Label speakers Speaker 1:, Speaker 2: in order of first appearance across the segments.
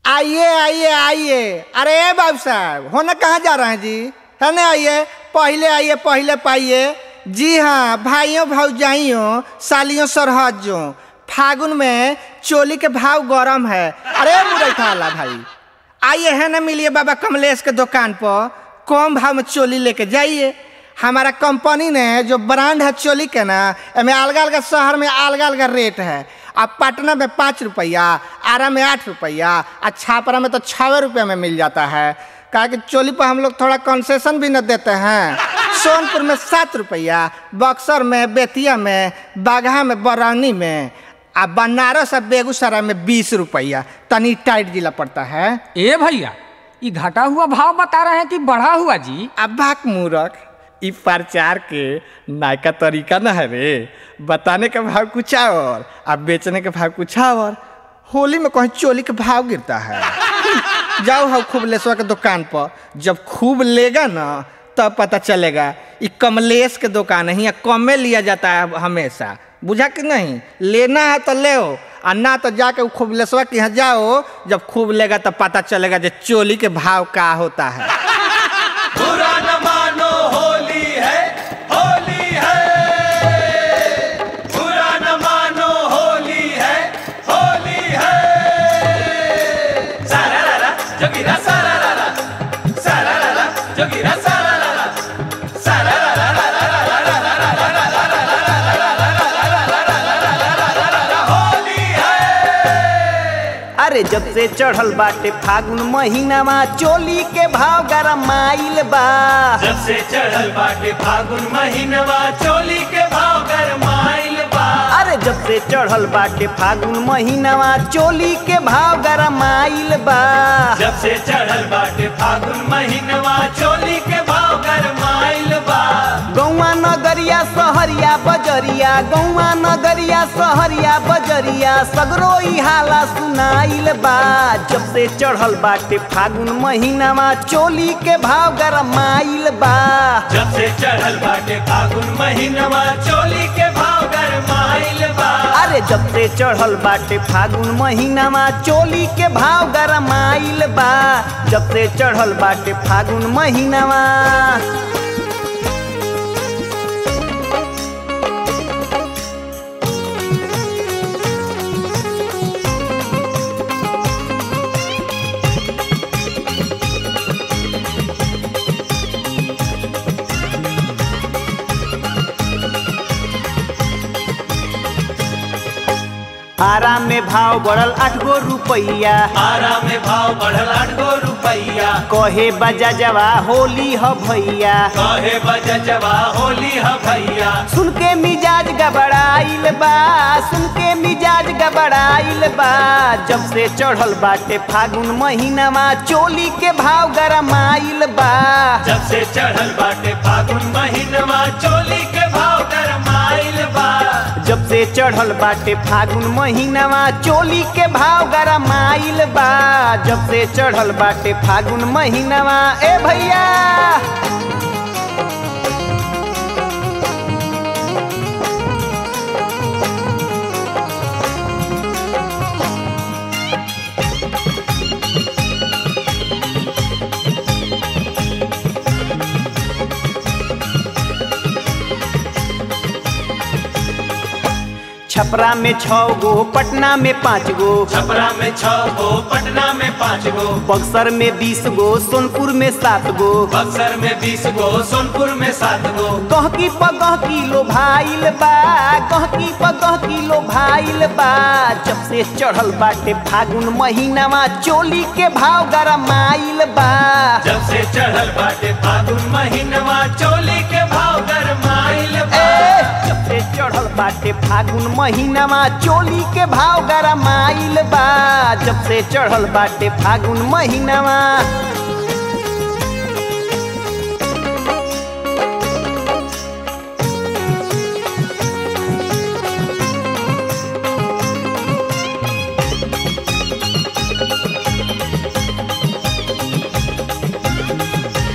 Speaker 1: आइए आइए आइए अरे बाबू साहब होने कहाँ जा रहे हैं जी है ना आइए पहले आइए पहले पाइए जी हाँ भाइयों भौजाइयों सालियों सरहजों फागुन में चोली के भाव गरम है अरे मुरैठा वाला भाई आइए है ना मिलिए बाबा कमलेश के दुकान पर कम भाव में चोली लेके जाइए हमारा कंपनी ने जो ब्रांड है चोली के ना एमें अलग अलग शहर में अलग अलग रेट है अब पटना में पाँच रुपया आरा में आठ रुपया और छापरा में तो छः रुपये में मिल जाता है कहा कि चोली पर हम लोग थोड़ा कंसेशन भी न देते हैं सोनपुर में सात रुपया बक्सर में बेतिया में बाघा में बरौनी में आ बनारस और बेगूसराय में बीस रुपया तनी टाइट जिला पड़ता है
Speaker 2: ए भैया ये घटा हुआ भाव बता रहे हैं कि बढ़ा हुआ जी
Speaker 1: अब भाक मूरख ई प्रचार के नायका तरीका न है रे बताने का भाव कुछ और अब बेचने का भाव कुछ और होली में कहीं चोली का भाव गिरता है जाओ हम खूब लेसवा के दुकान पर जब खूब लेगा ना तब पता चलेगा ये कमलेश के दुकान है यहाँ कम में लिया जाता है हमेशा बुझा कि नहीं लेना है तो ले और ना तो जाके वो खूब लेसवा के यहाँ जाओ जब खूब लेगा तब पता चलेगा जो चोली के भाव का होता है
Speaker 3: बुरा न मानो होली है होली है बुरा न मानो होली है होली है सारा लाला जोगिरा सारा लाला सारा लाला जोगिरा सारा लाला सारा लाला होली है
Speaker 4: अरे जब से चढ़ल बाटे फागुन महीनावा चोली के भाव गरमाइल बा
Speaker 3: जब से चढ़ल बाटे फागुन महीनवा चोली के भाव गरमाइल बा
Speaker 4: अरे जब से चढ़ल बाटे फागुन महीनावा चोली के भाव गरमाइल बा
Speaker 3: जब से चढ़ल बाटे फागुन महीनवा चोली के भाव गरमाइल बा
Speaker 4: गौवा नगरिया सहरिया बजरिया गौवा नगरिया सहरिया बजरिया सगरो ई हाला सुनाइल बा जब से चढ़ल बाटे फागुन महीनावा चोली के भाव गरमाइल बा
Speaker 3: जब से चढ़ल बाटे फागुन महीनवा चोली के भाव गरमाइल बा
Speaker 4: अरे जब से चढ़ल बाटे फागुन महीनावा चोली के भाव गरमाइल बा जब से चढ़ल बाटे फागुन महीनावा आराम में भाव बढ़ल आठ गो रुपैया
Speaker 3: आरा में भाव बढ़ल आठ गो रुपैया
Speaker 4: कहे बजा जवा होली ह भैया
Speaker 3: कहे बजवा होली ह भैया
Speaker 4: सुन के मिजाज गबड़ाइल बा सुन के मिजाज गबड़ाइल बा जब से चढ़ल बाटे फागुन महीनावा चोली के भाव गरमाइल बा
Speaker 3: जब से चढ़ल बाटे फागुन महीनवा चोली के भाव गरमाइल बा
Speaker 4: जब से चढ़ल बाटे फागुन महीनावा चोली के भाव गरमाइल बा जब से चढ़ल बाटे फागुन महीनावा ए भैया छपरा में छौ गो पटना में पाँच गो
Speaker 3: छपरा में छह गो पटना में पाँच गो
Speaker 4: बक्सर में बीस गो सोनपुर में सात गो
Speaker 3: बक्सर में बीस गो सोनपुर में सात गो
Speaker 4: गहकी पगह किलो भाइल बा गहकी पगह किलो भाइल बा जब से चढ़ल बाटे फागुन महीनावा चोली के भाव गरमाइल बा
Speaker 3: जब से चढ़ल बाटे फागुन महीनवा चोली के भाव गरमाइल बा
Speaker 4: ए, जब से चढ़ल बाटे फागुन महीनावा चोली के भाव गरमाइल बा जब से चढ़ल बाटे फागुन महीनावा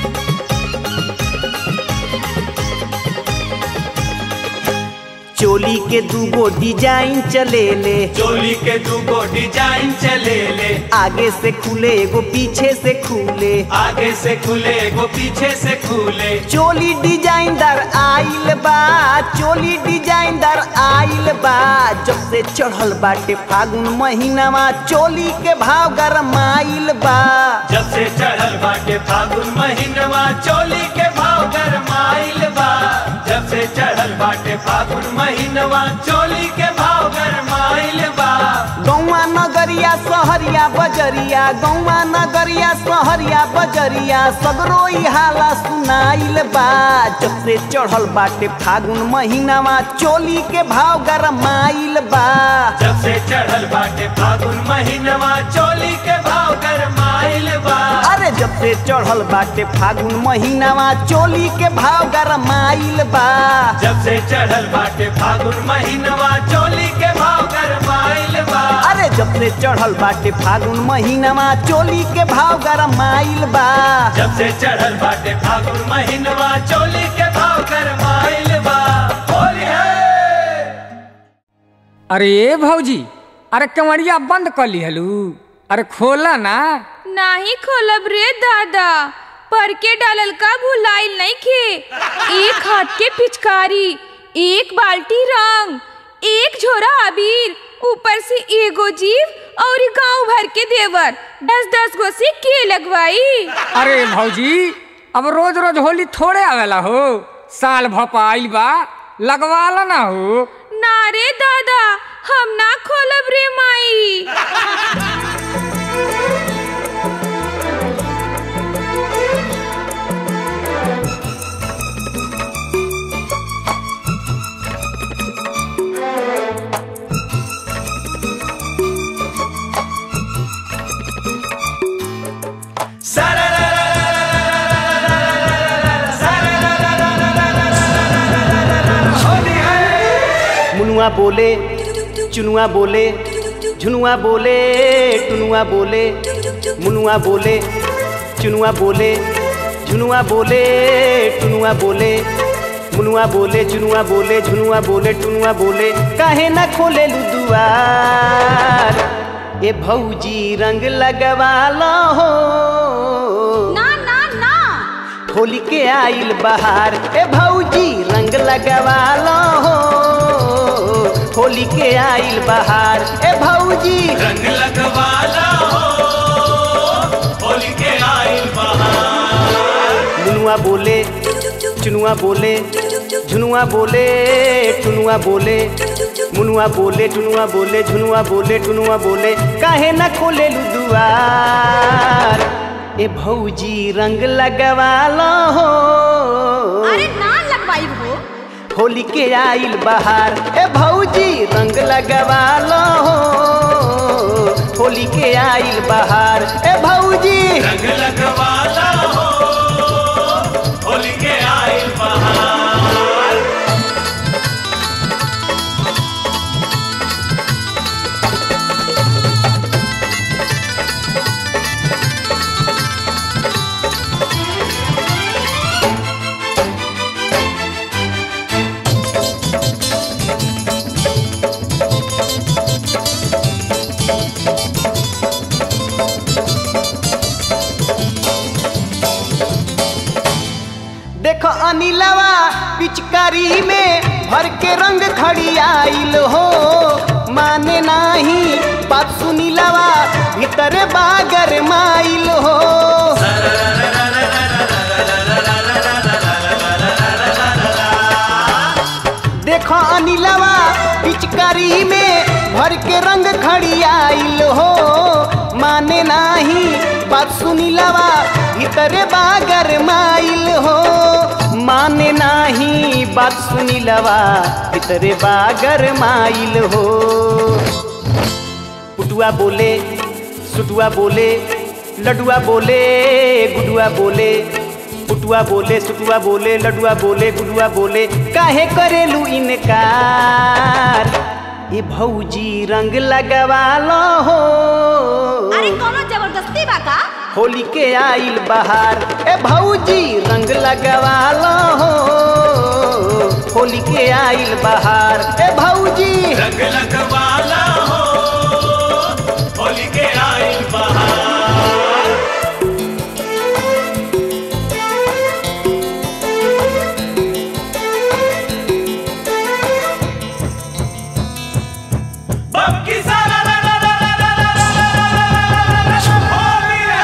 Speaker 4: चोली चोली के दूगो डिजाइन चले ले
Speaker 3: चोली के दूगो डिजाइन चले ले
Speaker 4: आगे से खुले एगो पीछे से खुले
Speaker 3: आगे से खुले गो पीछे से खुले
Speaker 4: चोली डिजाइनदार आइल बा चोली डिजाइनदार आइल बा जब से चढ़ल बाटे फागुन महीनावा चोली के भाव गरमाइल बा
Speaker 3: जब से चढ़ल बाटे फागुन महीनवा चोली के भाव गरमाइल बा जब से चढ़ल बाटे फागुन महीनवा चोली के भाव गरमाइल बा
Speaker 4: गौवा नगरिया सहरिया बजरिया गौवा नगरिया सहरिया बजरिया सगरो ई हाला सुनाइल बा जब से चढ़ल बाटे फागुन महीनावा चोली के भाव गरमाइल बा
Speaker 3: जब से चढ़ल बाटे फागुन महीनवा चोली के भाव गरमाइल बा
Speaker 4: अरे जब से चढ़ल बाटे फागुन महीनावा चोली के भाव गरमाइल बा
Speaker 3: जब से चढ़ल बाटे फागुन महीनवा चोली के भाव गरमाइल बा
Speaker 4: अरे जब से चढ़ल बाटे फागुन महीनावा चोली के भाव गरमाइल बा
Speaker 3: जब से चढ़ल बाटे फागुन महीनवा चोली के भाव गरमाइल बा होली है
Speaker 2: अरे ए भौजी अरे केवड़िया बंद कर लिहलू अरे खोला ना
Speaker 5: नाही खोलब रे दादा पर के डालल का भुलाइल नहीं खे एक हाथ के पिचकारी एक बाल्टी रंग एक झोरा अबीर ऊपर से एगो जीव और गांव भर के देवर दस दस गो से के लगवाई
Speaker 2: अरे भौजी अब रोज रोज होली थोड़े आवेला हो साल भपा आइल बा लगवाला ना हो
Speaker 5: ना रे दादा हम ना खोलब रे माई
Speaker 4: मुनुआ बोले चुनुआ बोले झुनुआ बोले टुनुआ बोले मुनुआ बोले चुनुआ बोले झुनुआ बोले टुनुआ बोले मुनुआ बोले चुनुआ बोले झुनुआ बोले टुनुआ बोले काहे ना खोले दुआर ए भौजी रंग लगवाला हो
Speaker 5: ना ना ना
Speaker 4: होली के आइल बहार ए भौजी रंग लगवाला हो होली के आइल बहार ए भौजी
Speaker 3: रंग लगवाला हो होली के आइल बहार
Speaker 4: मुनुआ बोले चुनुआ बोले झुनुआ बोले टुनुआ बोले मुनुआ बोले टुनुआ बोले झुनुआ बोले टुनुआ बोले काहे न खोले दुआर ए भौजी रंग लगवाला हो
Speaker 5: अरे ना लगवाई हो
Speaker 4: होली के आइल बहार ए भौजी रंग लगवालो हो होली के आइल बहार ए भौजी
Speaker 3: रंग लगवाला हो होली के आइल बहार
Speaker 4: देखो अनिलवा पिचकारी में भर के रंग खड़ी आइल हो माने नाही बात सुनिलवा भीतर बागर माइल हो देखो अनिलवा पिचकारी में भर के रंग खड़ी आइल हो माने नाही बात सुनिलवा भीतर बागर माइल हो माने नाही बात सुनिलवा भीतर बागर माइल हो पुटुआ बोले सुटुआ बोले लडुआ बोले गुडुआ बोले पुटुआ बोले सुटुआ बोले लडुआ बोले गुडुआ बोले काहे करेलू इनकार ए भौजी रंग लगवालो हो
Speaker 5: अरे कोनो जबरदस्ती बा का
Speaker 4: होली के आइल बहार ए भौजी रंग लगवालो हो होली के आइल बहार ए भौजी
Speaker 3: रंग लगवाला हो होली के आइल बहार बक्की सारा रा रा रा रा रा रा रा रा रा रा रा रा रा होली है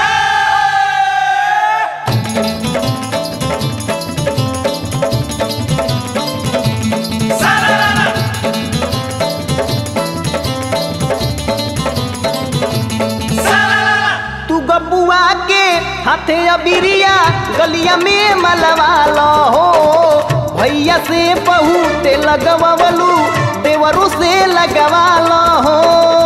Speaker 3: सारा रा रा सारा रा रा
Speaker 4: तू गबुआ के हाथे अबिरिया गलिया में मलवा लो हो भैया से बहुत लगवलू देवरू से लगवा लो हो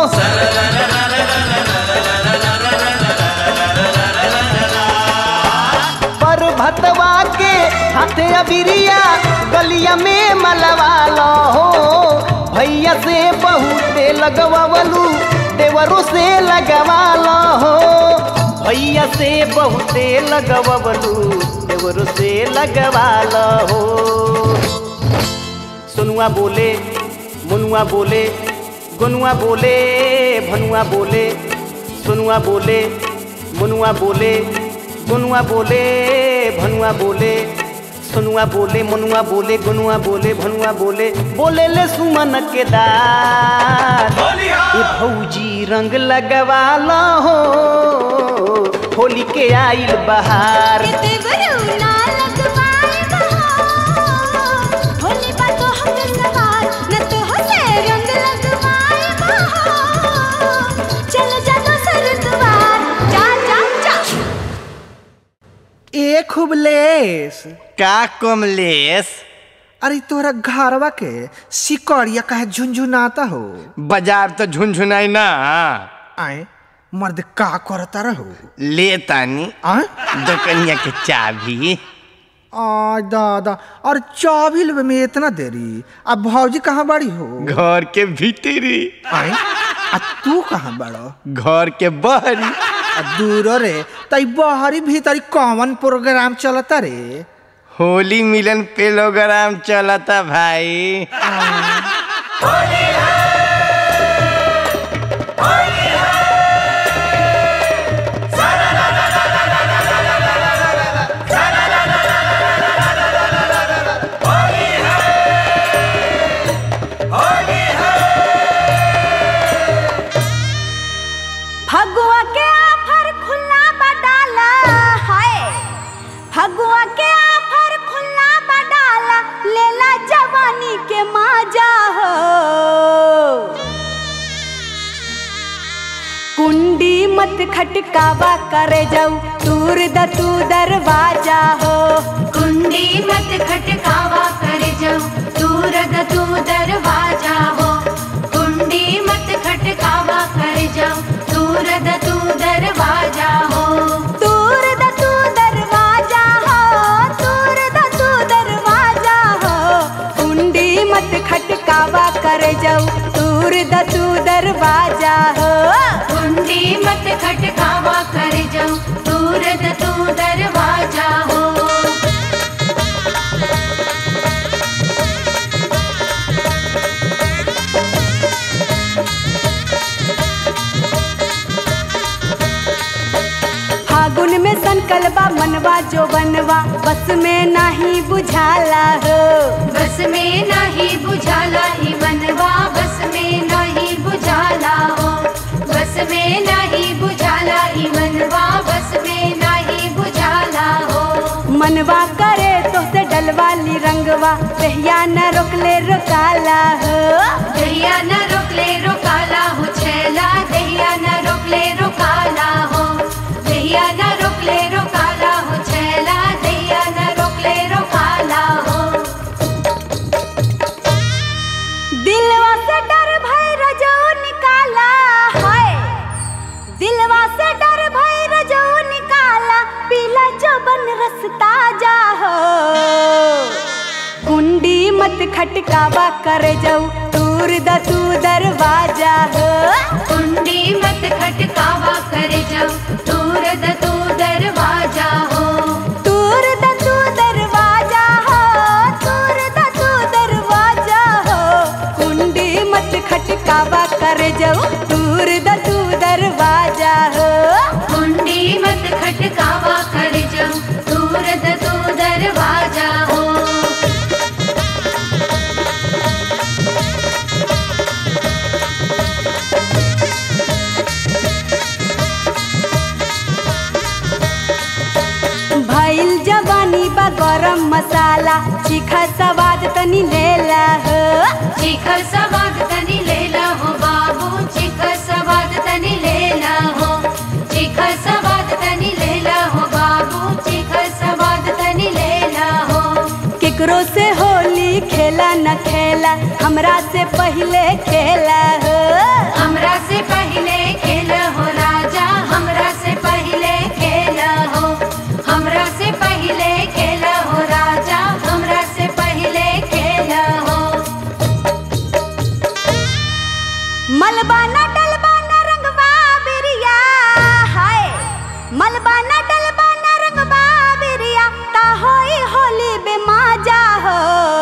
Speaker 4: पर भतवा के हाथे अबिरिया गलिया में मलवा लो हो भैया से बहुत लगवलू देवरू से लगवा लो हो भैया से बहुते लगवलू देवरू से लगवा लो हो सुनुआ बोले मुनुआ बोले गुनुआ बोले भनुआ बोले सुनुआ बोले मुनुआ बोले गुनुआ बोले भनुआ बोले सुनुआ बोले मुनुआ बोले गुनुआ बोले भनुआ बोले बोले ले सुमन के दाद
Speaker 3: होली
Speaker 4: ए
Speaker 3: है
Speaker 4: भौजी रंग लगवाला हो होली के आइल बहार
Speaker 1: ए खूब लेस
Speaker 6: का कमलेश
Speaker 1: अरे तोरा घरवा के सिकड़िया काहे झुनझुनाता हो
Speaker 6: बाजार तो झुनझुनाई ना
Speaker 1: आए मर्द का करता रहो
Speaker 6: ले तानी
Speaker 1: आए
Speaker 6: दुकनिया के चाबी
Speaker 1: आ दादा और चाबी लेवे में इतना देरी अब भौजी कहाँ बड़ी हो
Speaker 6: घर के भीतरी
Speaker 1: आए आ तू कहाँ बड़ो
Speaker 6: घर के बहरी
Speaker 1: आ दूर रे तई बहरी भीतरी कौन प्रोग्राम चलता रे
Speaker 6: होली मिलन प्रोग्राम चलता भाई
Speaker 7: फगुआ के आफर खुला बडाला हाय फगुआ के आफर खुला बडाला लेला जवानी के माजा हो कुंडी मत खटकावा करे जाऊ तूर द तू दरवाजा हो
Speaker 8: कुंडी मत खटकावा कर जाओ दूर द तू दरवाजा हो कुंडी मत खटकावा कर जाओ दूर द तू दरवाजा हो
Speaker 7: तूर द तू दरवाजा हो तूर द तू दरवाजा हो कुंडी मत खटकावा कर जाऊ तूर द तू दरवाजा हो
Speaker 8: कुंडी मत खटकावा कर जाओ दूर द तू दरवाजा हो
Speaker 7: फागुन में संकल्पा मनवा जो बनवा बस में नाही बुझाला हो
Speaker 8: बस में नहीं बुझाला ही मनवा बस में नहीं बुझाला हो बस में नहीं बुझाला ही मनवा बस में नहीं बुझाला हो
Speaker 7: मनवा करे तो से डलवाली रंगवा दहिया न रोकले रोकाला हो
Speaker 8: दहिया न रोकले रोकाला हो छैला दहिया न रोकले रोकाला हो दहिया न रोकले रोकाला हो छैला दहिया न रोकले रोकाला हो
Speaker 7: दिलवा से डर भय रजो निकाला हाय दिलवा से डर भय रजो निकाला पीला जो बन रसता जा हो कुंडी मत खटकावा कर जाऊ तूर द तू दरवाजा हो
Speaker 8: कुंडी मत खटकावा कर जाओ दूर द तू दरवाजा हो
Speaker 7: तूर द तू दरवाजा हो तूर द तू गरम मसाला चीखा सवाद तनी लेला हो
Speaker 8: चिखर सवाद तनी लेला हो बाबू चिखर सवाद तनी लेला हो चिखर सवाद तनी लेला हो बाबू चिखर सवाद तनी लेला हो
Speaker 7: केकरो से होली खेला न खेला हमरा से पहले खेला हो
Speaker 8: हमरा से पहले खेल हो राजा हमरा से पहले खेल हो हमरा से पहले खेल हो राजा हमरा से पहले खेल हो
Speaker 7: मलबाना डलबाना रंगवा बिरिया हाय मलबाना डलबाना रंगवा बिरिया ता होई होली बेमाजा हो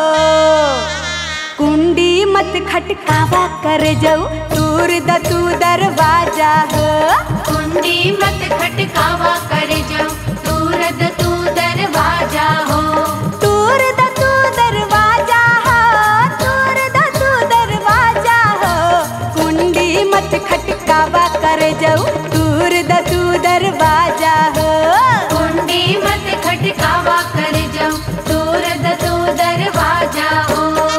Speaker 7: कुंडी मत खटकावा कर जाऊ दूर द तू दरवाजा हो
Speaker 8: कुंडी मत खटकावा कर जाओ दूरद तू दरवाजा हो
Speaker 7: दूर द तू दरवाजा हो दूर द तू दरवाजा हो कुंडी मत खटकावा कर जाऊ दूर द तू दरवाजा हो
Speaker 8: कुंडी मत खटकावा कर जाओ दूरद तू दरवाजा हो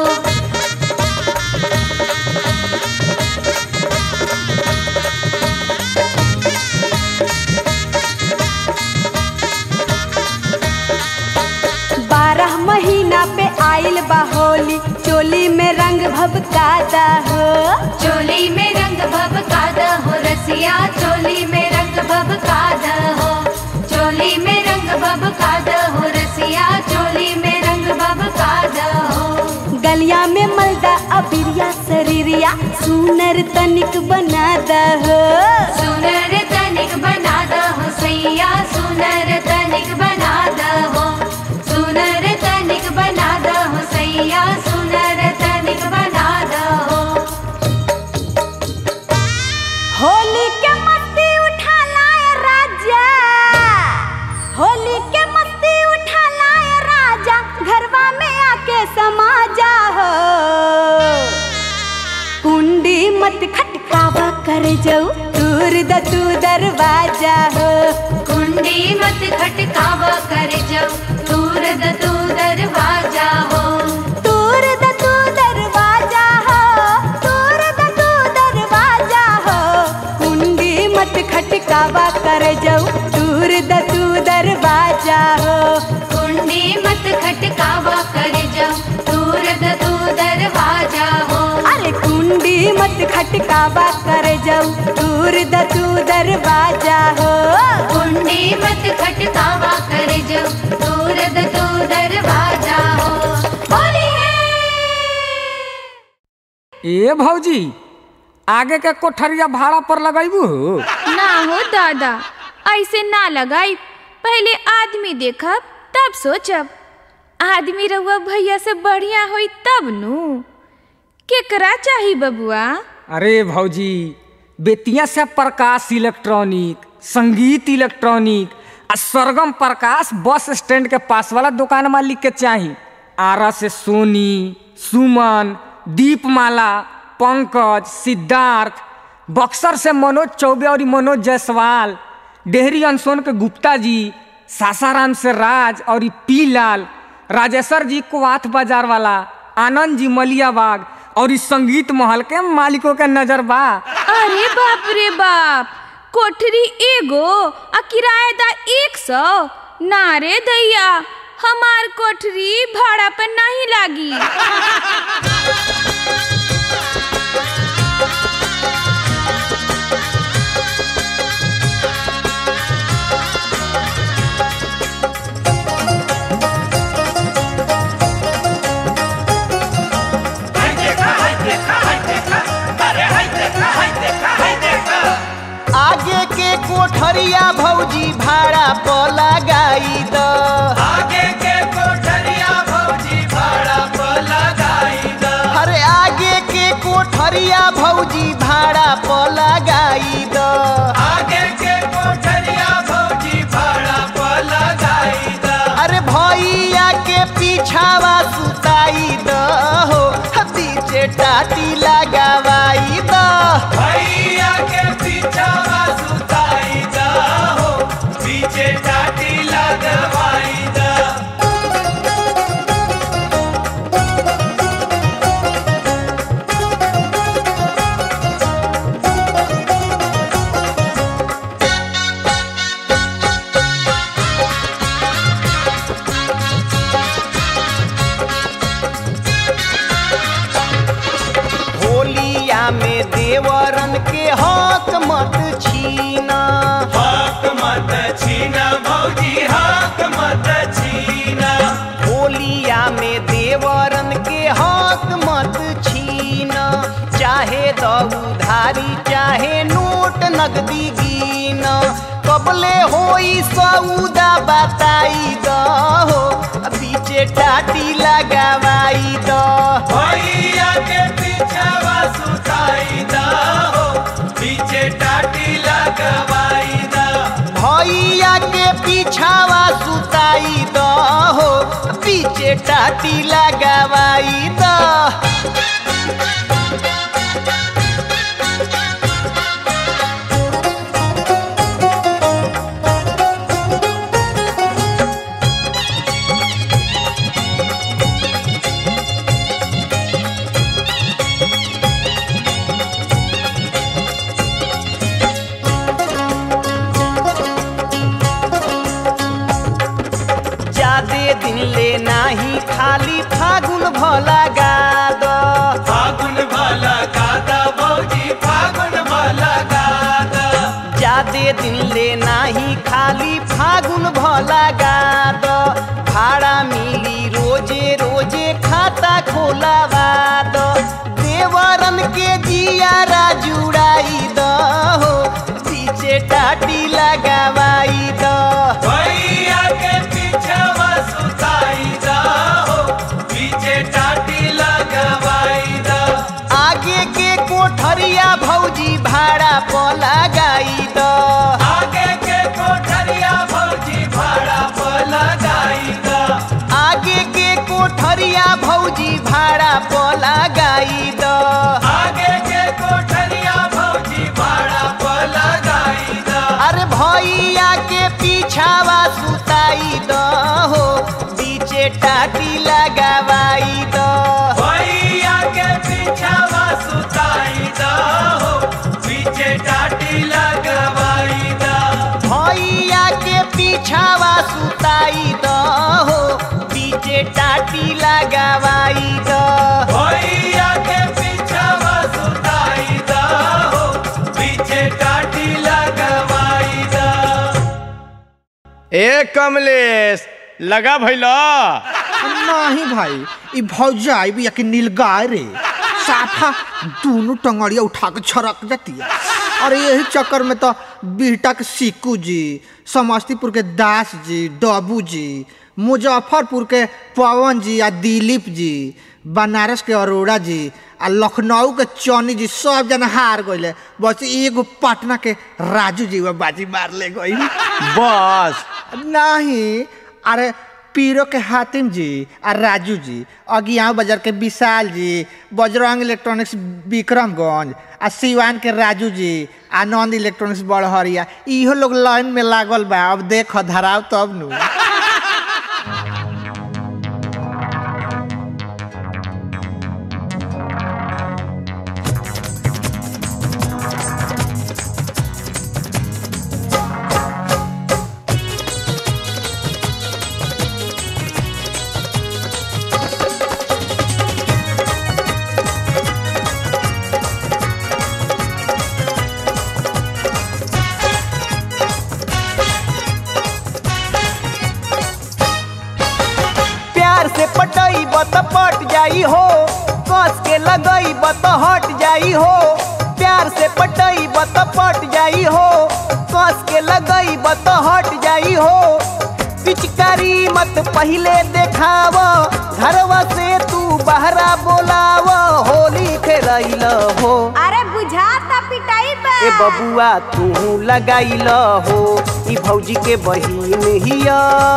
Speaker 7: बारह महीना पे आइल बा होली चोली में रंग भभकादा हो
Speaker 8: चोली में रंग भभकादा हो रसिया चोली में रंग भभकादा हो चोली में रंग भभकादा हो रसिया चोली में रंग भभकादा हो
Speaker 7: गलिया में मलदा अबिरिया शरीरिया सुनर तनिक बना हो
Speaker 8: सुनर तनिक बना हो सैया सुनर तनिक बना हो सुनर तनिक बना हो सैया सुनर तनिक बना हो
Speaker 7: होली के मस्ती उठा लाए राजा होली के मस्ती उठा लाए राजा घरवा में आके समा जा हो कुंडी मत खटकावा कर जाऊ दूर द तू दरवाजा हो
Speaker 8: कुंडी मत खटकावा कर जाओ दूर द तू दरवाजा हो
Speaker 7: दूर द तू दरवाजा हो दूर द तू दरवाजा हो कुंडी मत खटकावा कर जाऊ दूर द तू दरवाजा हो
Speaker 8: कुंडी मत खटकावा कर जाओ दूर द तू दरवाजा हो
Speaker 7: अरे कुंडी मत खटकावा कर जाऊ दूर द तू दरवाजा हो
Speaker 8: कुंडी मत खटकावा कर जाओ दूर द तू दरवाजा हो होली है
Speaker 2: ए भौजी आगे के कोठरिया भाड़ा पर लगैबू
Speaker 5: ना हो दादा ऐसे ना लगाई पहले आदमी देखब तब सोचब आदमी रहुआ भैया से बढ़िया होई तब नु केकरा चाही बबुआ
Speaker 2: अरे भौजी बेतिया से प्रकाश इलेक्ट्रॉनिक संगीत इलेक्ट्रॉनिक आ सरगम प्रकाश बस स्टैंड के पास वाला दुकान मालिक के चाही आरा से सोनी सुमन दीपमाला पंकज सिद्धार्थ बक्सर से मनोज चौबे और मनोज जायसवाल डेहरी अनसोन के गुप्ता जी सासाराम से राज और पी लाल राजेश्वर जी कुवाथ बाजार वाला आनंद जी मलियाबाग और इस संगीत महल के मालिकों के नजर बा
Speaker 5: अरे बाप रे बाप कोठरी एगो आ किराएदार एक सौ ना रे दैया हमार कोठरी भाड़ा पर नहीं लागी
Speaker 4: आगे के कोठरिया भौजी भाड़ा पर लगाई द
Speaker 3: आगे के कोठरिया भौजी भाड़ा पर लगाई द
Speaker 4: अरे आगे के कोठरिया भौजी भाड़ा पर लगाई द
Speaker 3: आगे के कोठरिया भौजी भाड़ा पर लगाई द
Speaker 4: अरे भैया के पीछावा सुताई द हो पीछे टाटी लगावाई द
Speaker 3: भैया के पीछा सुताई द हो पीछे टाटी लगवाई द
Speaker 4: नगदी गिन कबले होई सौदा बताई द हो बीचे टाटी लगावाई द
Speaker 3: भैया के पीछावा सुताई दा हो पीछे टाटी लगवाई दा
Speaker 4: भैया के पीछावा सुताई द हो बीचे टाटी लगावाई द जादे दिन ले नाही खाली फागुन भला गाद
Speaker 3: फागुन भला गादा भौजी फागुन भला गादा
Speaker 4: जादे दिन ले नाही खाली फागुन भला गाद भाड़ा मिली रोजे रोजे खाता खोलावाद देवरन के जियारा जुड़ाई द हो पीछे टाटी लगावाई द
Speaker 3: भैया के पीछावा सुताई दा हो पीछे टाटी लगवाई दा
Speaker 4: आगे के कोठरिया भौजी भाड़ा प लगाई द
Speaker 3: आगे के कोठरिया भौजी भाड़ा पर लगाई दा
Speaker 4: आगे के कोठरिया भौजी भाड़ा प लगाई द
Speaker 3: आगे के कोठरिया भौजी भाड़ा पर लगाई दा
Speaker 4: अरे भैया के पीछावा सुताई द हो बीचे टाटी लगावाई द
Speaker 3: भैया के पीछावा सुताई दा हो पीछे टाटी लगवाई दा
Speaker 4: भैया के पीछावा सुताई द हो बीचे टाटी लगावाई द
Speaker 3: भैया के पीछावा सुताई दा हो पीछे टाटी लगवाई दा
Speaker 6: ए कमलेश लगा भैला
Speaker 1: नहीं भाई ई भौजाई भी कि नीलगाय रे साफा दोनों टंगड़िया उठा के छरक जाती है और यही चक्कर में तो बिहटा के सिक्कू जी समस्तीपुर के दास जी डबू जी मुजफ्फरपुर के पवन जी आ दिलीप जी बनारस के अरोड़ा जी आ लखनऊ के चौनी जी सब जना हार गए बस एगो पटना के राजू जी वो बाजी मार ले गई
Speaker 6: बस
Speaker 1: नहीं अरे पीरो के हातिम जी और राजू जी अगियाव बाजार के विशाल जी बजरंग इलेक्ट्रॉनिक्स विक्रमगंज आ सिवान के राजू जी आनंद इलेक्ट्रॉनिक्स बड़हरिया इहो लोग लाइन में लागल बा अब देख धराव तब नु
Speaker 4: प्यार से पटई बत पट जाई हो कस के लगई बत हट जाई हो प्यार से पटई बत पट जाई हो कस के लगई बत हट जाई हो पिचकारी मत पहले देखाव घरवा से तू बहरा बोलाव होली खेलैल हो
Speaker 7: अरे बुझाता पिटाई बा
Speaker 4: ए बबुआ तू लगाइल हो ई भौजी के बहिन हिया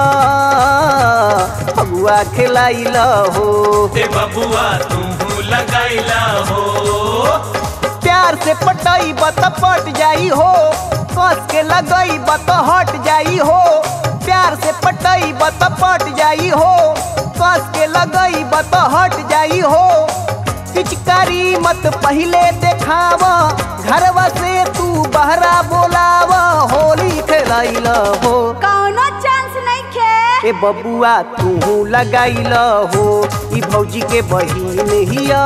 Speaker 4: फगुआ खेलाइल हो
Speaker 3: ते बबुआ तू लगाइला हो
Speaker 4: प्यार से पटई बत पट जाई हो कस के लगई बत हट जाई हो प्यार से पटई बत पट जाई हो कस के लगई बत हट जाई हो पिचकारी मत पहले देखाव घरवा से तू बहरा बोलाव होली खेलैल हो
Speaker 7: कौनो चांस नहीं खे
Speaker 4: ए बबुआ तू लगाइल हो ई भौजी के बहिन हिया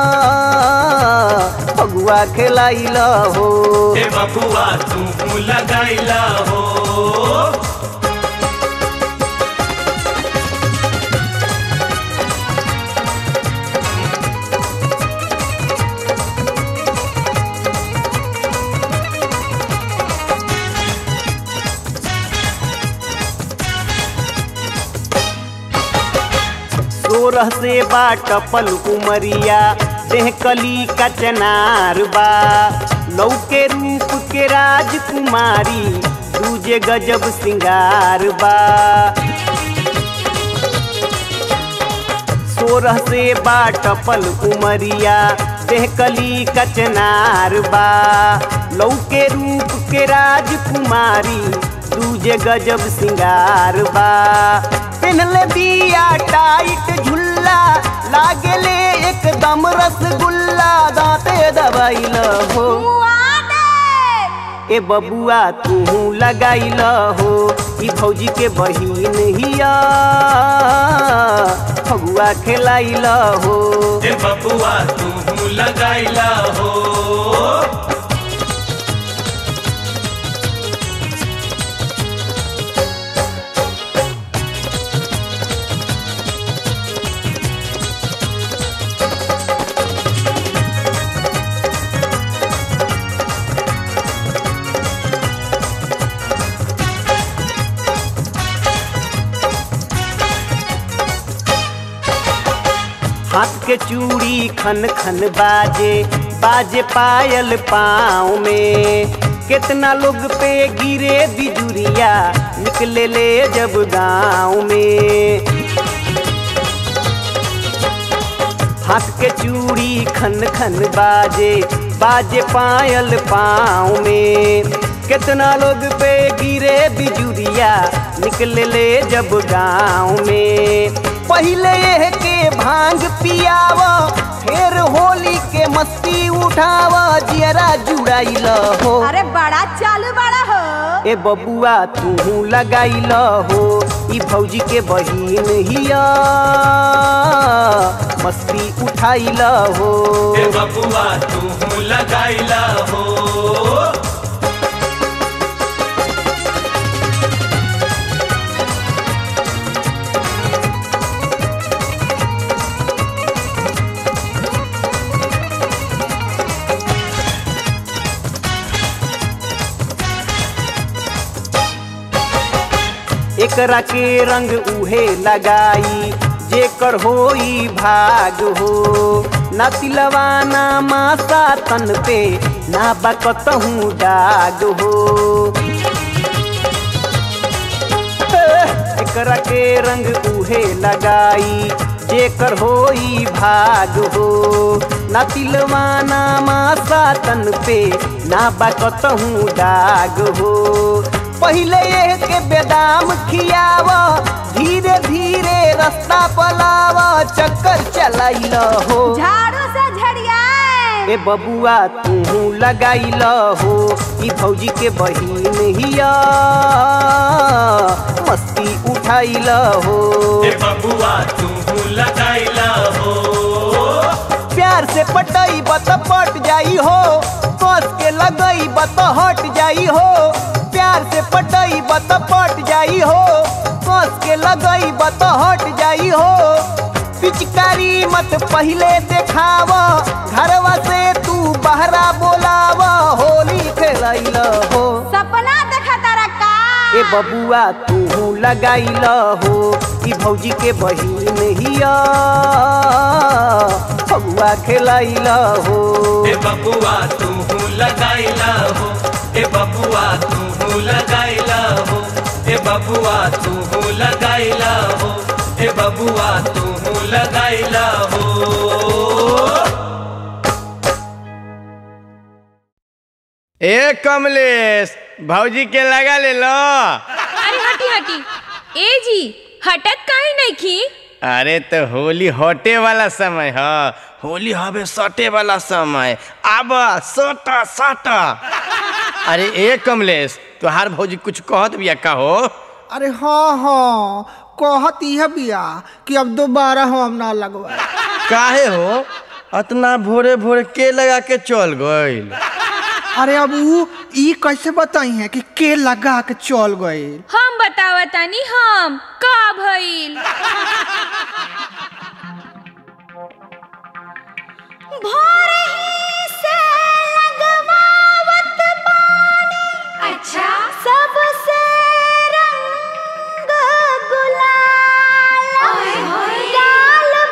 Speaker 4: फगुआ खेलाइल हो
Speaker 3: ते बबुआ तू लगाइला हो
Speaker 4: सोरह से बाटपल उमरिया देह कली का चनार बा लौके रूप के राजकुमारी दूजे गजब सिंगार बा सोरह से बाटपल उमरिया देह कली का चनार बा लौके रूप के राजकुमारी दूजे गजब सिंगार बा पहनले बिया टाइट झुल्ला लागेले एकदम रसगुल्ला दांते दबाइल हो ए बबुआ तू लगाइल हो ई भौजी के बहिन हिया फगुआ खेलाइल हो
Speaker 3: ए बबुआ तू लगाइला हो
Speaker 4: हाथ के चूड़ी खन खन बाजे बाजे पायल पाँव में कितना लोग पे गिरे बिजुरिया निकले ले जब गाँव में हाथ के चूड़ी खन खन बाजे बाजे पायल पाँव में कितना लोग पे गिरे बिजुरिया निकले ले जब गाँव में पहले यह के भांग पियाव फिर होली के मस्ती उठाव जियरा जुड़ाइल हो
Speaker 7: अरे बड़ा चालू बड़ा हो
Speaker 4: ए बबुआ तू लगाइल हो ई भौजी के बहिन हिया मस्ती उठाइल हो
Speaker 3: ए बबुआ तू लगाइला हो
Speaker 4: एकरा के रंग उहे लगाई जेकर होई भाग हो ना तिलवा ना मासा तन पे ना बकतहूँ दाग हो एकरा के रंग उहे लगाई जेकर होई भाग हो ना तिलवा ना मासा तन पे ना बकतहूँ दाग हो पहले ये के बेदाम खियाव धीरे धीरे रास्ता पलाव चक्कर चलाइल हो
Speaker 7: झाड़ू से झड़ियाए
Speaker 4: ए बबुआ तू लगाइल हो ई भौजी के बहिन हिया मस्ती उठाइल हो
Speaker 3: ए बबुआ तू लगाइला हो
Speaker 4: प्यार से पटई बत पट जाई हो कस के लगई बत हट जाई हो प्यार से पटई बत पट जाई हो कस के लगई बत हट जाई हो पिचकारी मत पहले देखाव घरवा से तू बहरा बोलाव होली खेलैल हो
Speaker 7: सपना देखा तारा का
Speaker 4: ए बबुआ तू लगाइल हो ई भौजी के बहिन हिया फगुआ खेलाइल हो
Speaker 3: ए बबुआ तू लगाइला हो ए बबुआ तू लगाइला हो ए बबुआ तू लगाइला हो ए बबुआ तू लगाइला हो
Speaker 6: ए कमलेश भौजी के लगा ले लो
Speaker 5: अरे हटी हटी ए जी हटत काहे नहीं खी
Speaker 6: अरे तो होली हटे वाला समय ह होली हवे सटे वाला समय आब सट सट अरे ए कमलेश तोहार भौजी कुछ कहत बिया का हो
Speaker 1: अरे हाँ हाँ कहत यह बिया कि अब दोबारा हम ना लगवा
Speaker 6: काहे हो अतना भोरे भोरे के लगा के चल गइल
Speaker 1: अरे अब ऊ ई कैसे बताई है कि के लगा के चल गए
Speaker 5: हम बतावतानी हम का भइल
Speaker 8: अच्छा
Speaker 7: सबसे रंग गुलाल
Speaker 8: ओए होए।
Speaker 7: डाल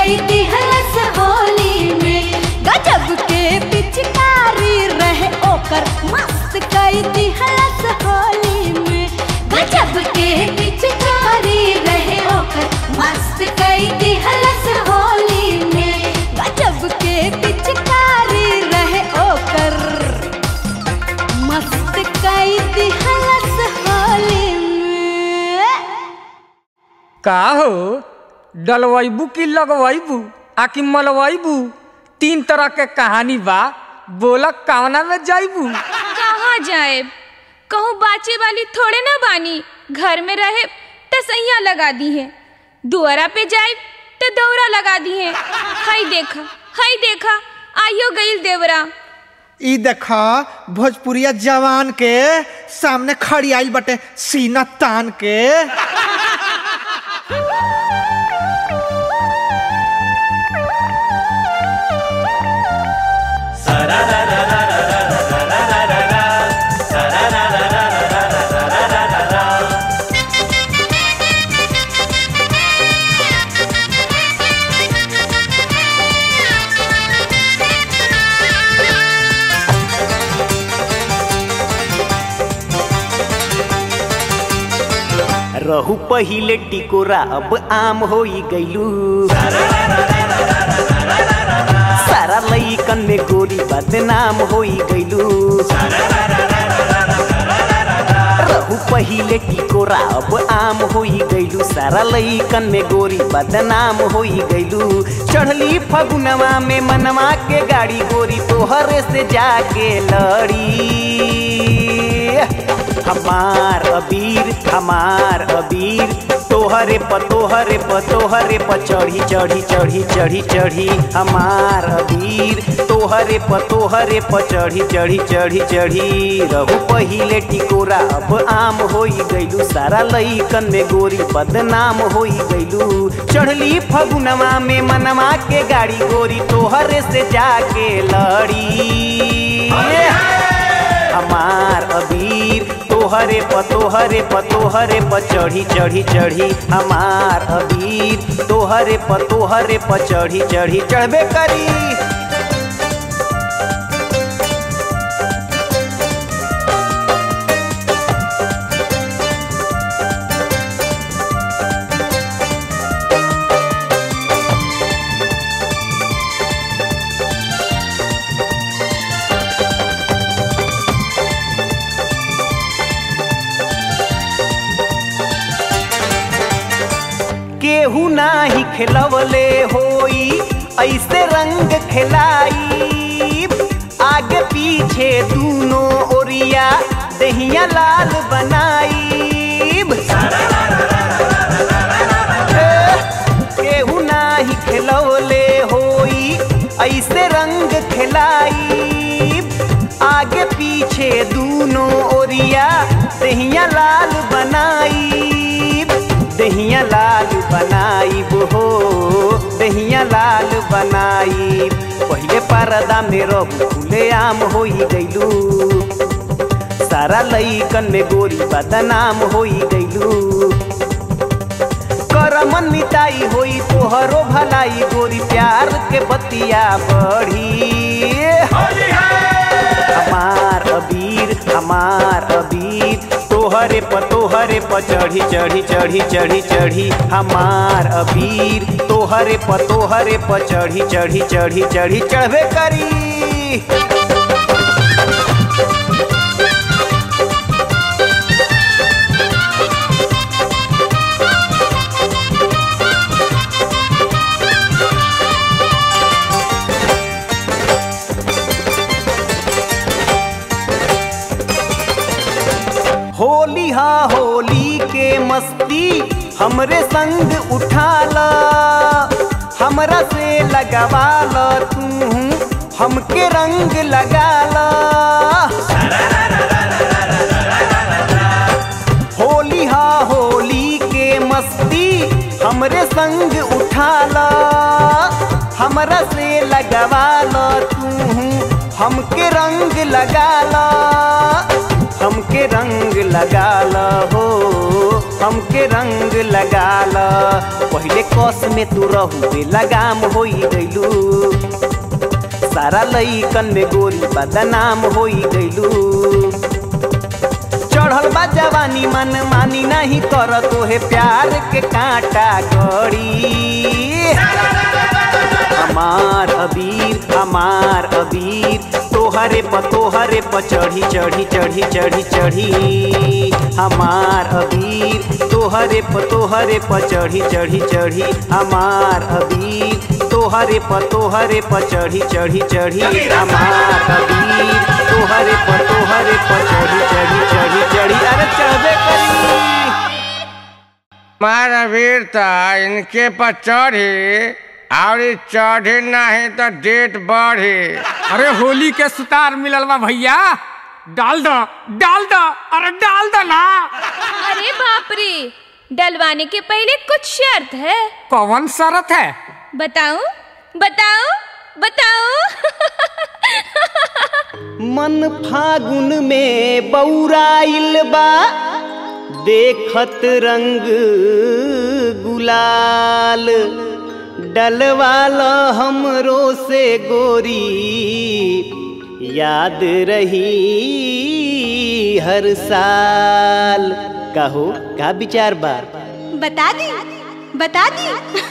Speaker 8: कई दिहलस होली में
Speaker 7: गजब के पिचकारी रहे ओकर मस्त कई दिहलस होली में
Speaker 8: गजब के पिचकारी रहे ओकर मस्त कई दिहलस होली में
Speaker 7: गजब के पिचकारी रहे ओकर मस्त कई दिहलस होली में
Speaker 2: का हो डलवैबू की लगवैबू आ कि मलवैबू तीन तरह के कहानी बा बोला कावना में जाइबू
Speaker 5: कहाँ जाए कहूँ बाचे वाली थोड़े ना बानी घर में रहे तो सैया लगा दी है दुआरा पे जाए तो दौरा लगा दी है हाय देखा हाय देखा आइयो गईल देवरा
Speaker 1: ई देखा भोजपुरिया जवान के सामने खड़ी आइल बटे सीना तान के
Speaker 4: रहू पहिले टिकोरा अब आम होई गईलू सारा लईकन में गोरी बदनाम होई गईलू रहू पहिले टिकोरा अब आम होई गईलू सारा लईकन में गोरी बदनाम होई गईलू चढ़ली फगुनवा में मनवा के गाड़ी गोरी तोहरे से जाके लड़ी हमार अबीर हमार अबीर तोहरे प तोहरे प तोहरे प चढ़ी चढ़ी चढ़ी चढ़ी चढ़ी हमार अबीर तोहरे प तोहरे प चढ़ी चढ़ी चढ़ी चढ़ी रहू पहिले टिकोरा अब आम होई गईलू सारा लईकन में गोरी बदनाम होई गईलू चढ़ली फगुनवा में मनवा के गाड़ी गोरी तोहरे से जाके लड़ी हमार अबीर तोहरे प तोहरे प तोहरे प चढ़ी चढ़ी चढ़ी हमार अबीर तोहरे प तोहरे प चढ़ी चढ़ी चढ़बे करी केहू नाही खेलवले होई ऐसे रंग खेलाई आगे पीछे दूनो ओरिया दहिया लाल बनाई केहू नाही खेलवले होई ऐसे रंग खेलाई आगे पीछे दूनो ओरिया दहिया लाल बनाई दहिया लाल बनाई हो दहिया लाल बनाई पहिले परदा में रहू खुले आम होई गईलू सारा लईकन में गोरी बदनाम होई गईलू करमन मिताई होई तोहरो भलाई गोरी प्यार के बतिया बढ़ी हमार अबीर हमार अबीर तोहरे प तोहरे प चढ़ी चढ़ी चढ़ी चढ़ी चढ़ी हमार अबीर तोहरे प तोहरे प चढ़ी चढ़ी चढ़ी चढ़ी चढ़बे करी होली हा होली के मस्ती हमरे संग उठाला हमरा से लगावाला तू हमके रंग लगाला होली हा होली के मस्ती हमरे संग उठाला हमरा से लगवाला तू हमके रंग लगाला हमके रंग लगाल हो हमके रंग लगाल पहिले कस में तू रहू लगाम होई गइलू सारा लईकन में गोरी बदनाम होई गइलू चढ़ल बा जवानी मन मानी नहीं कर तोहे प्यार के कांटा कड़ी हमार अबीर हमार अबीर तोहरे प तोहरे प चढ़ी चढ़ी चढ़ी चढ़ी चढ़ी हमार अबीर तोहरे प तोहरे प चढ़ी चढ़ी चढ़ी हमार अबीर तोहरे प तोहरे प चढ़ी चढ़ी चढ़ी हमार अबीर तोहरे प तोहरे प चढ़ी चढ़ी चढ़ी चढ़ी अरे चढ़बे करी
Speaker 6: मारा वीरता इनके पर चढ़ी और ई चढ़ी नहीं तो डेट बढ़ी
Speaker 2: अरे होली के सुतार मिलल बा भैया डाल दो डाल दो अरे डाल दो ना
Speaker 5: अरे बाप रे डलवाने के पहले कुछ शर्त है
Speaker 2: कौन शरत है
Speaker 5: बताऊं बताऊं बताऊं
Speaker 4: मन फागुन में बौराइल बा देखत रंग गुलाल डलवाल हमरो से गोरी याद रही हर साल कहो का विचार बा
Speaker 7: बता दी बता दी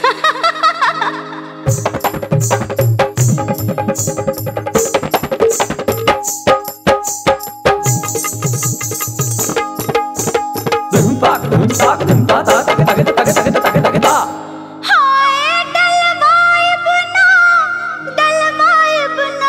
Speaker 7: हाय डलवाइब ना डलवाइब ना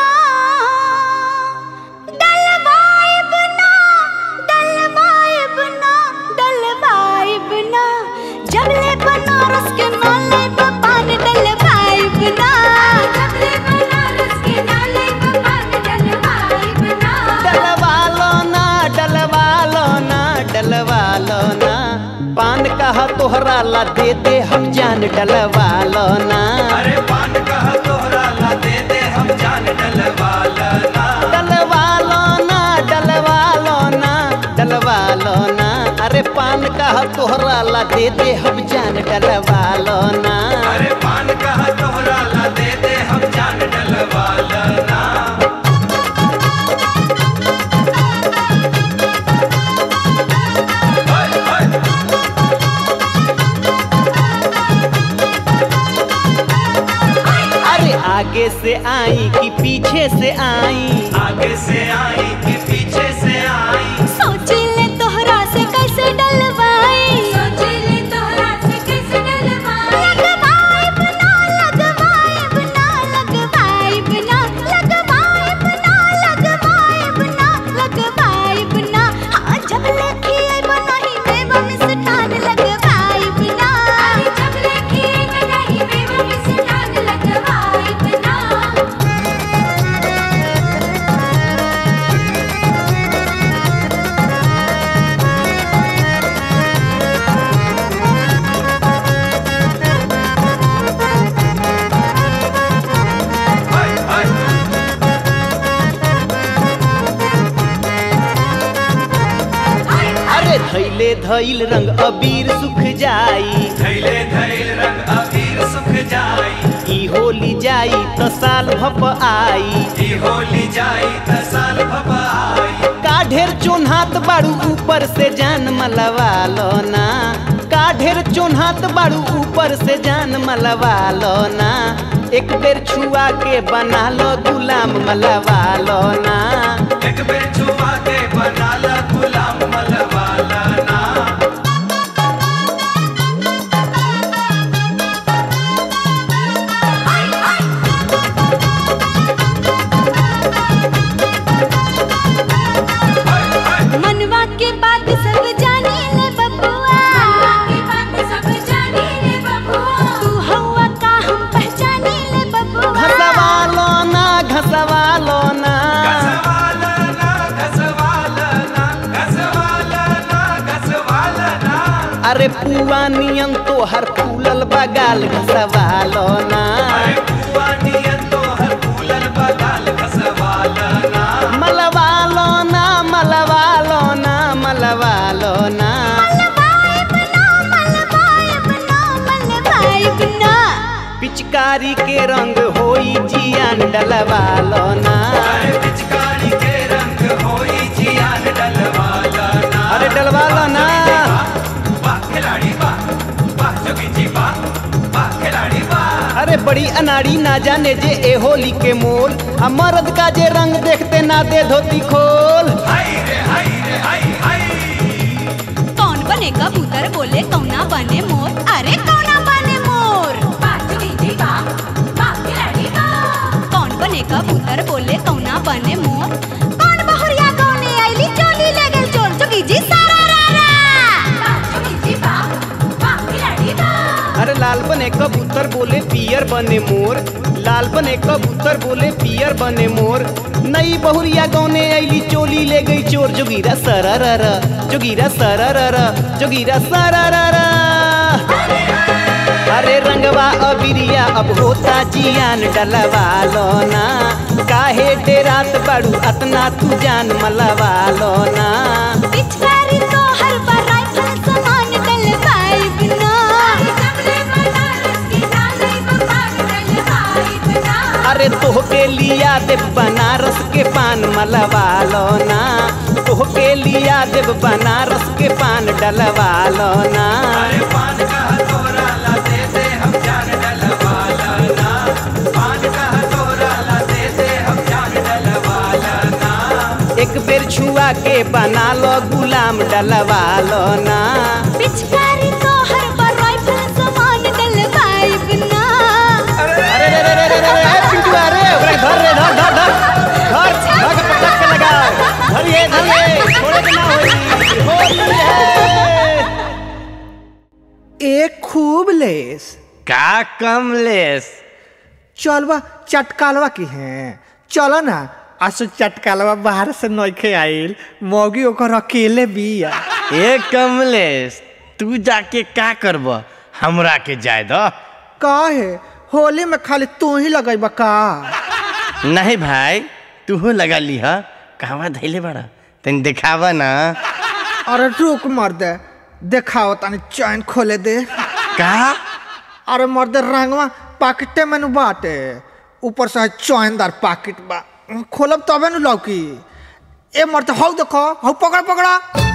Speaker 7: डलवाइब ना डलवाइब ना डलवाइब ना जबले बनारस के नाले पे पान डलवाइब ना जबले बनारस के नाले पे पान डलवाइब ना
Speaker 4: डलवालो ना डलवालो ना डलवालो ना पान कहा तोहरा ला दे दे हम जान डलवालो ना
Speaker 3: अरे पान कहा तोहरा ला दे दे हम जान डलवाला ना
Speaker 4: डलवालो ना डलवालो ना डलवालो ना अरे पान कहा तोहरा ला दे दे हम जान डलवालो ना
Speaker 3: अरे पान कहा तोहरा ला दे दे हम जान डलवाला ना हाय, हाय।
Speaker 4: अरे आगे से आई कि पीछे से आई
Speaker 3: आगे से आई कि पीछे से आई
Speaker 7: सोच ले तोहरा से कैसे डलवाई सोच ले तोहरा से कैसे डलवाई लगवाइब ना लगवाइब ना लगवाइब ना लगवाइब ना लगवाइब ना लगवाइब ना हाँ जब लेके आइब नहीं मेवा मिष्ठान लगवाइब ना जब लेके आइब नहीं मेवा मिष्ठान लगवाइब ना
Speaker 3: हाय, हाय।
Speaker 4: अरे धैले धैल रंग अबीर सुख जाई
Speaker 3: धैले धैल रंग अबीर सुख जाई
Speaker 4: ई होली जाई तो साल भप आई
Speaker 3: ई होली जाई त साल भपा आई
Speaker 4: का ढेर चोन्हात बाड़ू ऊपर से जान मलवा लो ना का ढेर चोन्हात बाड़ू ऊपर से जान मलवा लो ना एक बेर छुआ के बना लो गुलाम मलवा लो ना
Speaker 3: एक बेर छुआ के बना ला गुलाम मलवाला ना
Speaker 7: मनवा के बात सब जानी ले बबुआ के बात सब जानी ले बबुआ तू हवा का हम पहचानी ले बबुआ
Speaker 4: घसवा लो ना घसवा लो ना
Speaker 3: घसवाला ना घसवाला ना घसवाला ना घसवाला ना
Speaker 4: अरे पुआ नियन तो हर फूलल बगाल घसवा लो ना
Speaker 3: अरे बुआ नियन तो हर फूलल बगाल घसवाला ना
Speaker 4: मलवा लो ना मलवा लो पिचकारी के रंग होई जियान डलवालो ना
Speaker 3: अरे पिचकारी के रंग होई जियान डलवाला ना
Speaker 4: अरे डलवालो ना
Speaker 3: वाह खिलाड़ी वाह वाह जोगी जी वाह वाह खिलाड़ी वाह
Speaker 4: अरे बड़ी अनाड़ी ना जाने जे ए होली के मोल आ मर्द का जे रंग देखते ना दे धोती खोल
Speaker 3: हाय रे हाय रे हाय हाय
Speaker 7: कौन बने कबूतर बोले कौना बने मोर अरे कौना बने मोर कौन बने कबूतर बोले कौना बने मोर कौन बहुरिया कौने आईली चोली ले गेल चोर चुकी जी सारा रा
Speaker 4: अरे लाल बने कबूतर बोले पियर बने मोर लाल बने कबूतर बोले पियर बने मोर नई बहुरिया गौने ऐली चोली ले गई चोर जोगीरा सररर जोगीरा सररर जोगीरा सररर अरे रंगवा अबिरिया अब होता जियान डलवा लो ना काहे डेरात बड़ू अतना तू जान मलवा लो ना
Speaker 7: पिचकारी तो हर बार राइफल समान डलवाई बिना
Speaker 4: अरे तोहके लिया देव बनारस के पान मलवा लो ना तोहके लिया देव बनारस के पान डलवा लो ना
Speaker 3: अरे पान का हथौरा ला दे दे हम जान डलवाला ना पान का हथौरा ला दे दे हम जान डलवाला ना
Speaker 4: एक बेर छुआ के बना लो गुलाम डलवा लो ना
Speaker 7: पिचकारी तो हर बार राइफल समान डलवाई बिना
Speaker 4: अरे रे रे रे रे रे रे पिंटू अरे ओकरा धर रे धर धर धर धर धर के पटक के लगा धरिए धरिए छोड़े के ना होई होली है
Speaker 1: एक खूब लेस
Speaker 6: का कमलेश
Speaker 1: चलवा चटकालवा की है चलो ना आसु चटकालवा बाहर से नइखे आइल मौगी ओकर अकेले बिया
Speaker 6: ए कमलेश तू जाके का करब हमरा के जाय दो
Speaker 1: काहे होली में खाली तू ही लगैबा का
Speaker 6: नहीं भाई तू लगा ली हा कहवा धैले बड़ा तनी दिखावा ना
Speaker 1: अरे रुक मर्दे देखाओ तनी चैन खोले दे
Speaker 6: का
Speaker 1: अरे मर्दे रंगवा पाकिटे में नु बाटे ऊपर से चैनदार पाकिट बा खोलब तबे नु लौकी ए मर्दे हौ देखो हौ पकड़ पकड़ा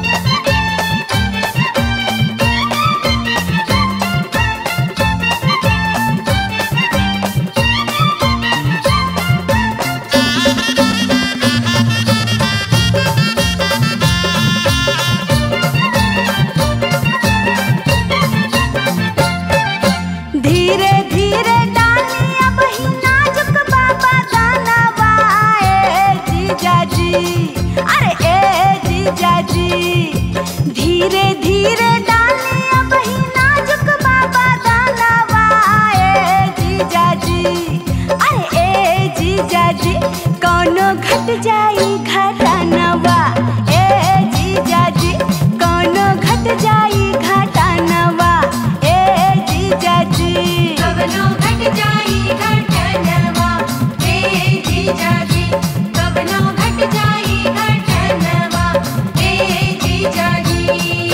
Speaker 7: धीरे धीरे डाली अब ही नाजुक बाबा दानवा ए जीजा जी अरे ए जीजा जी धीरे धीरे डाली अब ही नाजुक बाबा दानवा ए जीजा जी अरे ए जीजा जी कौनो घट जाई घटानवा ए जीजा जी कौनो घट जाई घटानवा ए जीजा जी
Speaker 8: कवनो घट जाई घटनवा हे जीजाजी कवनो घट जाई घटनवा हे जीजाजी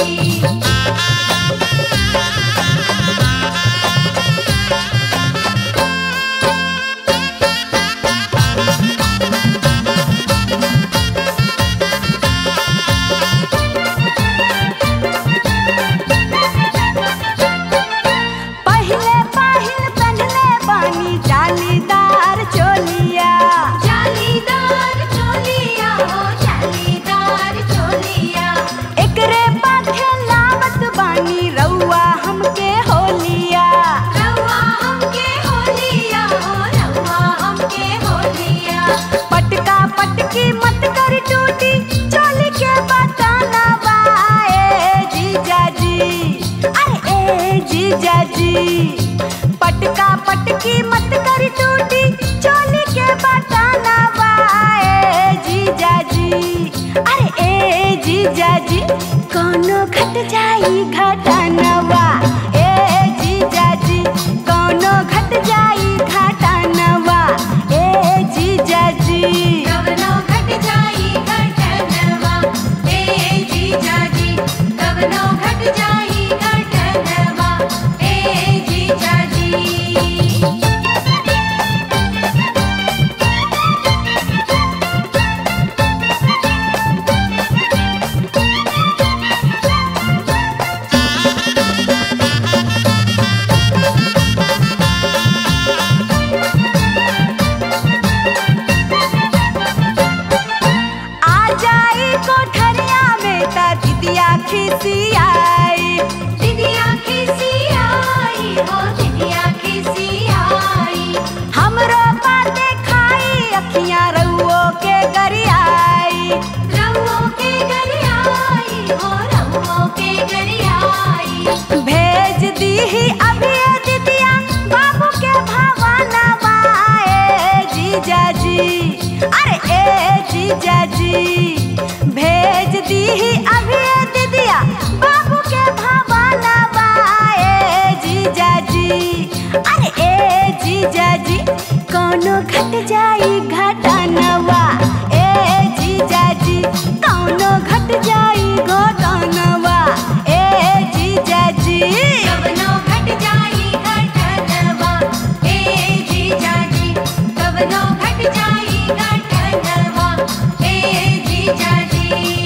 Speaker 7: पहले पहिल पहनले बानी जालीदार चोलिया
Speaker 8: जालीदार चोलिया हो जालीदार चोलिया
Speaker 7: एकरे पाखे लावत बानी रउआ हमके होलिया
Speaker 8: रवा हमके होलिया हो रवा हमके होलिया
Speaker 7: पटका पटकी मत कर टूटी चोली के बताना ए जीजा जी अरे ए जीजा जी पटका पटकी मत कर टूटी चोली के बताना ए जीजा जी अरे ए जीजा जी कोनो घट जाई घटानवा ए जीजा जी कोनो घट जाई घटानवा ए जीजा जी
Speaker 8: कवनो घट जाई घटनवा हे जीजाजी कवनो घट जाई घटनवा हे जीजाजी
Speaker 7: जाई कोठरिया में ता दिदिया खिसियाई
Speaker 8: दिदिया खिसियाई हो दिदिया खिसियाई
Speaker 7: हमरो बाते खाई अखियां रउओ के गरियाई
Speaker 8: रवो के गरियाई हो रवो के गरियाई
Speaker 7: भेज दीही अभी ए दिदिया बाबू के भवाना बाए जीजा जी अरे ए जीजा जी भेज दीही अभी ए दिदिया बाबू के भवाना बाए जीजा जी अरे ए जीजा जी कौनो घट जाई घटनवा ए जीजा जी कौनो घट जाई घटनवा ए जीजा जी
Speaker 8: कवनो घट जाई घटनवा ए जीजाजी कवनो घट जाई घटनवा ए जीजाजी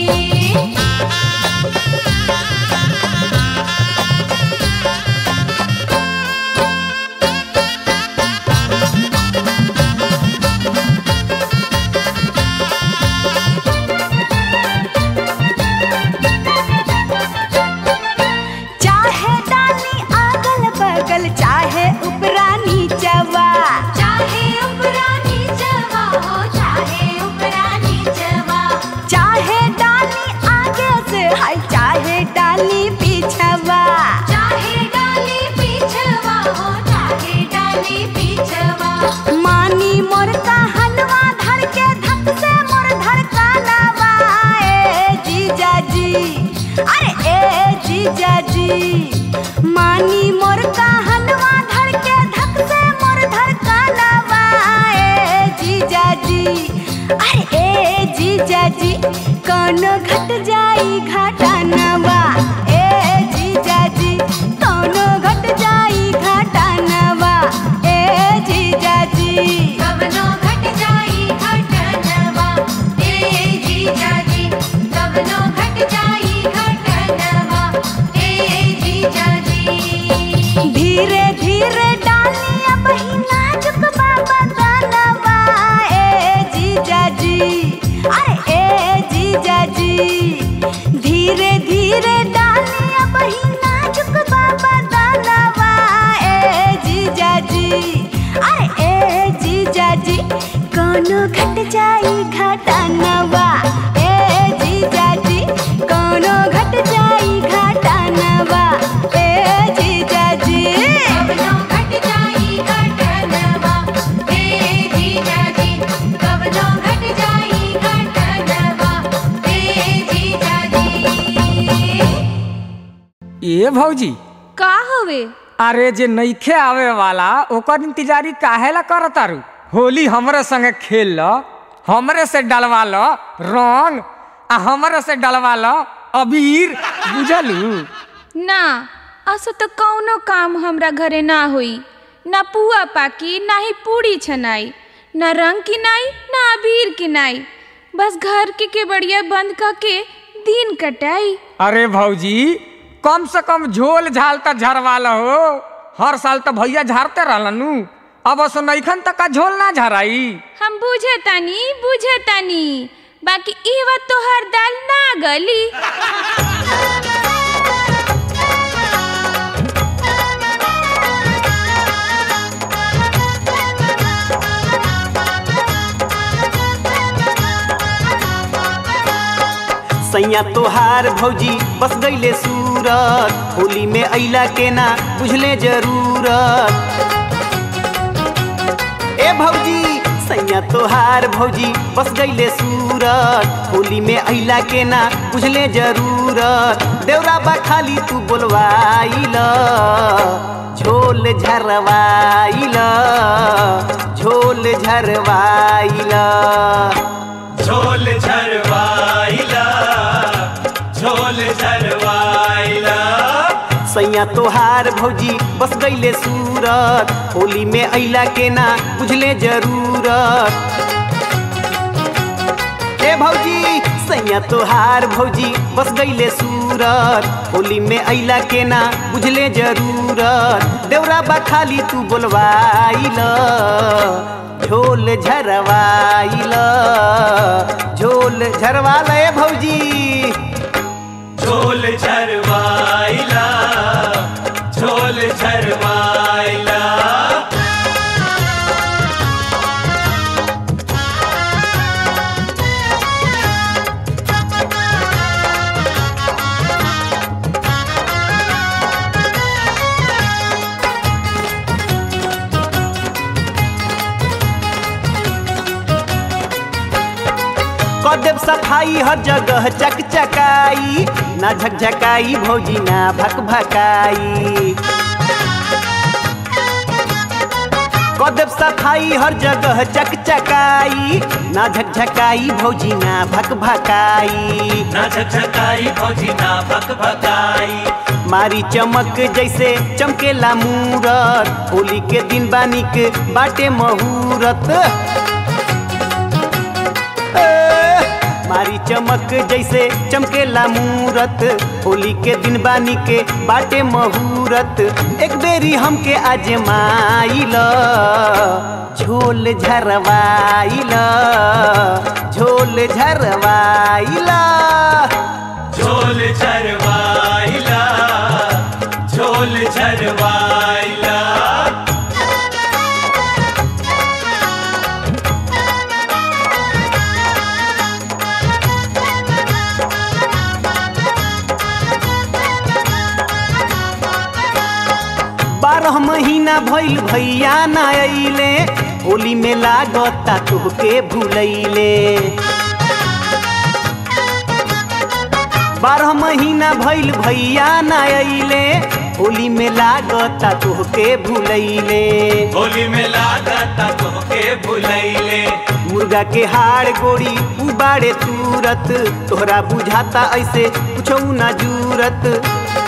Speaker 7: चाहे डाली अगल बगल चाहे उपरा नीचवा
Speaker 8: चाहे उपरा नीचवा हो चाहे उपरा नीचवा
Speaker 7: चाहे डाली आगे से हाय चाहे डाली पीछवा
Speaker 8: चाहे डाली पीछवा हो चाहे डाली पीछवा
Speaker 7: मानी मोर का हलवा धर के धक से मोर धड़कानवा ए जीजा जी अरे ए जीजा जी मानी मोर का हलवा धर के धक से मोर धड़कानवा ए जीजा जी अरे ए जीजा जी कौनो घट जाई घाटानवा ए जीजा जी कौनो घट जाई घाटानवा ए जीजा जी
Speaker 8: कवनो घट जाई घटनवा ए जीजाजी कवनो घट जाई घटनवा ए जीजाजी
Speaker 7: धीरे धीरे डाली अब ही नाजुक बाबा दानवा ए जीजा जी अरे ए जीजा जी धीरे धीरे डाली अब ही नाजुक बाबा दानवा ए जीजा जी अरे ए जीजा जी कोनो घट जाई घटानवा ए जीजा जी कोनो घट जाई घटानवा ए जीजा जी
Speaker 8: कवनो घट जाई घटनवा ए जीजाजी कवनो घट जाई घटनवा ए जीजाजी
Speaker 2: ए भौजी
Speaker 5: का हवे
Speaker 2: अरे जे नईखे आवे वाला ओकर इंतजारी काहेला करतारू होली हमरे संगे खेल ल हमरे से डलवा ल रंग आ हमरे से डलवा ल अबीर बुझलू
Speaker 5: ना असो तो कौनो काम हमरा घरे ना होई ना पुआ पाकी ना ही पूड़ी छनाई ना रंग किनाई ना अबीर किनाई बस घर के केवड़िया बंद करके दिन कटाई
Speaker 2: अरे भौजी कम से कम झोल झाल त झरवा ल हो हर साल तो भैया झारते रहलनु अब असो नईखन तक का झोल ना झराई
Speaker 5: हम बुझे तानी बुझे तानी बाकी ई बात तो हर दाल ना गली
Speaker 4: सैया तोहार भौजी बस गईले सूरत होली में अइला के ना बुझले जरूरत ए भौजी सैया तोहार भौजी बस गईले सूरत होली में अइला के ना बुझले जरूरत देवरा बा खाली तू बोलवाइल झोल झरवाइल झोल झरवाइल
Speaker 3: झोल झरवाइला झोल झरवाइला
Speaker 4: सैया तोहार भौजी बस गईले सूरत होली में अइला के ना बुझले जरूरत ए भौजी सैया तोहार भौजी बस गईले सूरत होली में अइला के ना बुझले जरूरत देवरा बा खाली तू बोलवाइल झोल झरवाइल झोल झरवाल ए भौजी
Speaker 3: झोल झरवाइला झोल झरवाइला
Speaker 4: कदेव सफाई हर जगह चकचकाई ना झकझकाई भौजी ना भक भकाई कदेव सफाई हर जगह चकचकाई ना झकझकाई भौजी ना भक भकाई
Speaker 3: ना झकझकाई फौजी ना भक भकाई
Speaker 4: मारी चमक जैसे चमकेला मूरत होली के दिन बानी के बाटे महूरत ए, मारी चमक जैसे चमकेला मूरत होली के दिन बानी के बाटे महूरत एक बेरी हमके आजमाइल झोल झरवाइल झोल झरवाइल
Speaker 3: झोल झरवाइला झोल झरवाइला
Speaker 4: बारह महीना भइल भैया ना अइले होली में लागता तुहके भूलैले बारह महीना भइल भैया ना अइले होली में लागता तुहके भूलैले
Speaker 3: होली में लागता तोहके भुलैले
Speaker 4: मुर्गा के हाड़ गोड़ी उबाड़े तुरत तोहरा बुझाता ऐसे कुछ ना जूरत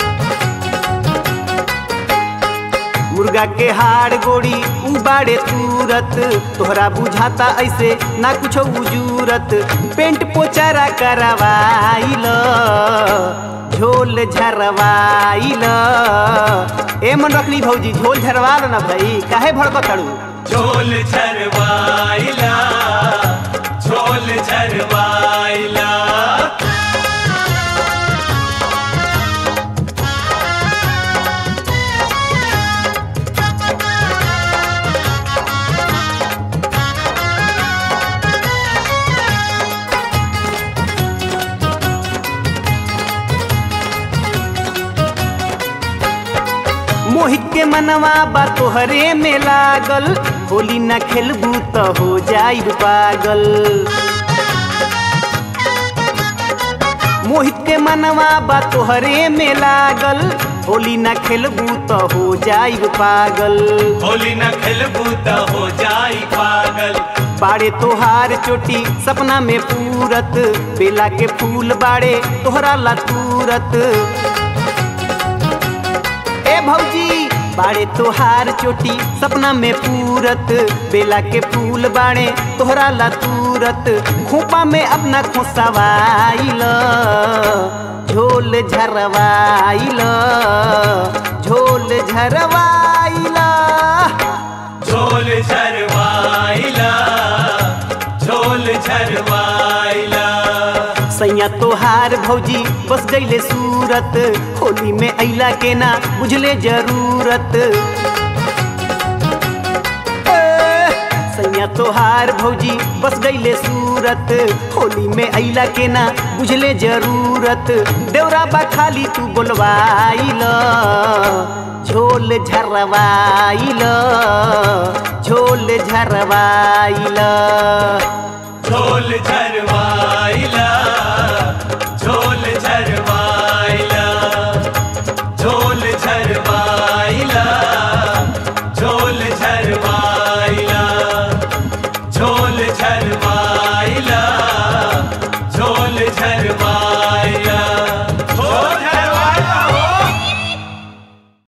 Speaker 4: मुर्गा के हाड़ गोड़ी उबाड़े तुरत तोहरा बुझाता ऐसे ना कुछ उजूरत पेंट पोचारा करवाइल झोल झरवाइल ए मन रखली भौजी झोल झरवा लो ना भाई काहे भड़कतड़ू
Speaker 3: झोल झरवाइला झोल झरवाइला
Speaker 4: मोहित के मनवा बा तोहरे में लागल होली न खेलबू त हो जाइब पागल मोहित के मनवा बा तोहरे में लागल होली न खेलबू त हो जाइब पागल
Speaker 3: होली न खेलबू त हो जाई पागल
Speaker 4: बाड़े तोहार चोटी सपना में पूरत बेला के फूल बाड़े तोहरा ला तूरत ए भौजी बाड़े तोहार चोटी सपना में पूरत बेला के फूल बाड़े तोहरा ला तूरत खोपा में अपना खोसवाइल झोल झरवाइल झोल झरवाइल
Speaker 3: झोल झरवाइला झोल झरवाइला
Speaker 4: सैया तोहार भौजी बस गईले सूरत होली में अइला के ना बुझले जरूरत ए, सैया तोहार भौजी बस गईले सूरत होली में अइला के ना बुझले जरूरत देवरा बा खाली तू बोलवाइल झोल झरवाइल झोल झरवाइल
Speaker 3: झोल झरवाइला